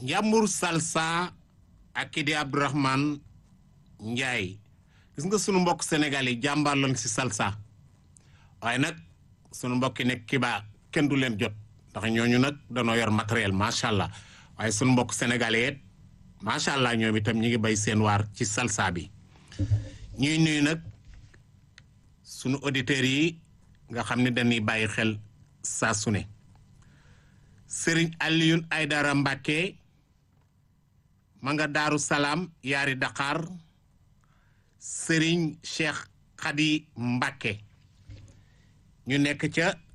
Njàmbur Salsa ak kii di Abdourahmane Ndiaye gis nga sunu mbokk Sénégal yi jàmbaar lañ si salsa waaye nag sunu mbokk yi nekk Kiba kenn du leen jot ndax ñooñu nag danoo yor matériel macha allah waaye sunu mbokk sénégalais macha allah ñoom itam ñi ngi bay seen waar ci salsa bi ñuy nuyu nag sunu auditeurs yi nga xam ne dañuy bàyyi xel saa su ne Serigne Alioune Aydara Mbacke ma nga Daaru Salaam yaari Dakar Serigne Cheikh Khady Mbacke ñu nekk ca